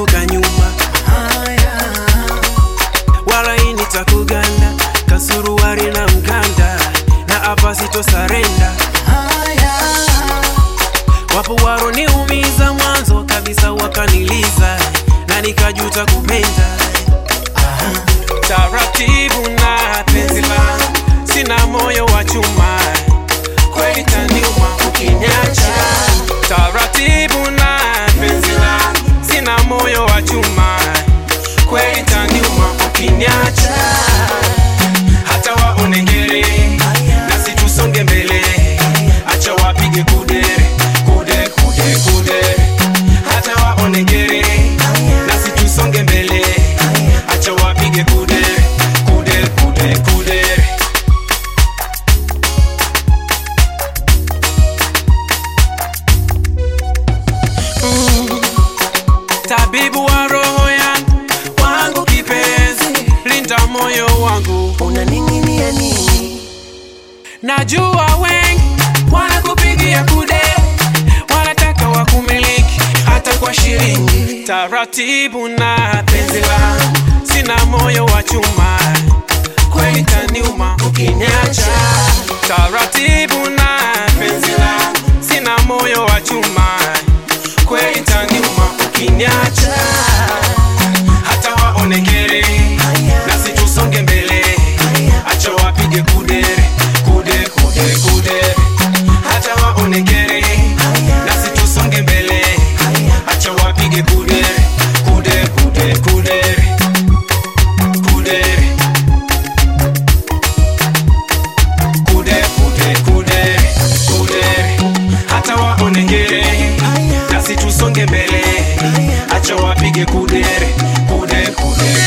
sitoka nyuma wala hii nitakuganda kasuruari na mkanda na hapa sitosarenda wapo waroniumiza mwanzo kabisa wakaniliza na nikajuta kupenda taratibu na penzi langu sina moyo wa chuma kweli taniuma ukiniacha taratibu na penzi langu sina moyo wa chuma kweli taniuma ukiniacha hata waone ngere nasi tusonge mbele acha wapige kudere kude kude kude hata waone ngere nasi tusonge mbele acha wapige kudere kude kude kudere tabibu wa roho yangu wangu kipenzi linda moyo wangu unaning'inia nini najua wengi wanakupigia kude wanataka wakumiliki hata kwa shilingi taratibu na penzi langu sina moyo wa chuma kweli taniuma ukiniacha taratibu na penzi langu sina moyo wa chuma kweli taniuma ukiniacha hata waone ngere nasi tusonge mbele acha wapige kudere kude kude kude hata waone ngere nasi tusonge mbele acha wapige kudere kude kude kudere kudere kude kude kudere kudere hata waone ngere nasi tusonge mbele acha wapige kudere kude kude